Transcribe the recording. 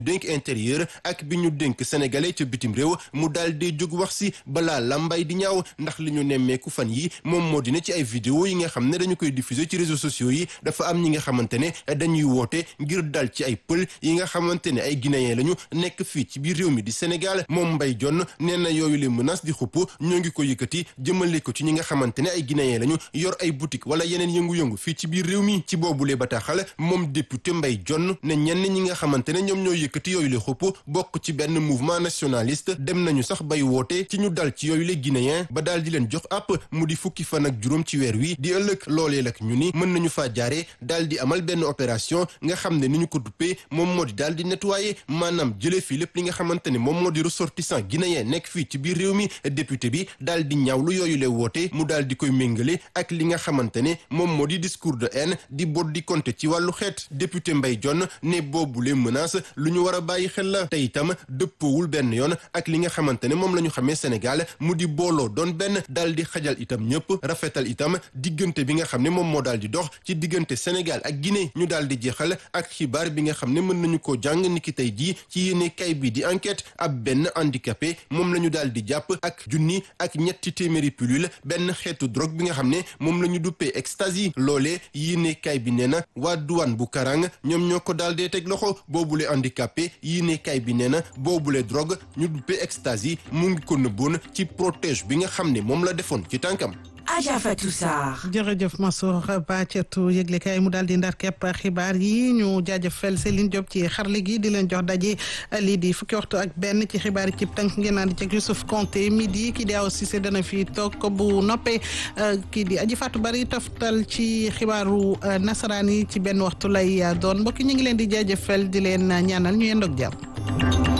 dénk intérieur ak bi ñu dénk sénégalais ca bitim réew mu daal di jóg wax si balaa lambay di ñaaw ndax li ñu nemmeeku fan yi moom moo dina ci ay vidéo yi nga xam ne dañu koy diffuser ci réseaux sociaux yi dafa am ñi nga xamante ne dañuy woote ngir dal ci ay pël yi nga xamante ne ay guinéen lañu nekk fii ci biir réew mi di Sénégal moom Mbaye Dione nee na yooyu les menaces di xupp ñoo ngi ko yëkkati jëmale ko ci ñi nga xamante ne ay guinéen lañu yor ay boutique wala yeneen yëngu-yëngu fii ci biir réew mi ci boobule bataaxal moom député Mbaye Dione ne ñenn ñi nga xamante ne ñoom ñoo yëkkati yooyu le xupp bokk ci benn mouvement nationaliste dem nañu sax bay woote ci ñu dal ci yooyu le guinéen ba daal di leen jox àpp mu di fukki fan ak juróom ci weer wi di ëllëg loolee lak ñu ni mën nañu faa jaare daal di amal benn opération nga xam ne ni ñu ko duppee moom moo di daal di nettoyer maanaam jëlee fii lépp li nga xamante ne moom moo di ressortissant guinéen nekk fii ci biir réew mi député bi daal di ñaawlu yooyu le woote mu daal di koy méngale ak li nga xamante ne moom moo di discours de haine di bot di compter ci wàllu xeet député Mbaye Dione ne boobule menace lu ñu war a bàyyi xel la te itam dëppoowul benn yoon ak li nga xamante ne moom la ñu xamee Sénégal mu di booloo doon benn daal di xajal itam ñëpp rafetal itam diggante bi nga xam ne moom moo daal di dox ci diggante Sénégal ak Guinée ñu daal di jeexal ak xibaar bi nga xam ne mën nañu koo jàng niki tey jii ci yéene kay bi di enquête ab benn handicapé moom la ñu daal di jàpp ak junni ak ñetti téeméeri pilule benn xeetu drogue bi nga xam ne moom la ñu duppee ecstasy loolee yéene kay bi nee na waa douane bu Karang ñoom ñoo ko daal dee teg loxo boobule handicapé yéene kay bi nee na boobule drogue ñu duppee ecstasy mu ngi ko nëbboon ci protège bi nga xam ne moom la defoon ci tànkam. Adja Fatou Sarr. jërëjëf Mansour Ba catu yëglekaay mu daal di ndar kepp xibaar yi ñu jaajëfal Céline Diop ci xarle gi di leen jox daje lii di fukki waxtu ak benn ci xibaar yi ci tënk ngeen naan di ci Youssouf Konté midi kii di Awa Cissé dana fi toog bu noppee kii di Aji Fatou Bari toftal ci xibaaru nasaraan yi ci benn waxtu lay doon mbokk ñu ngi leen di jaajëfal di leen ñaanal ñu yendoog jàmm.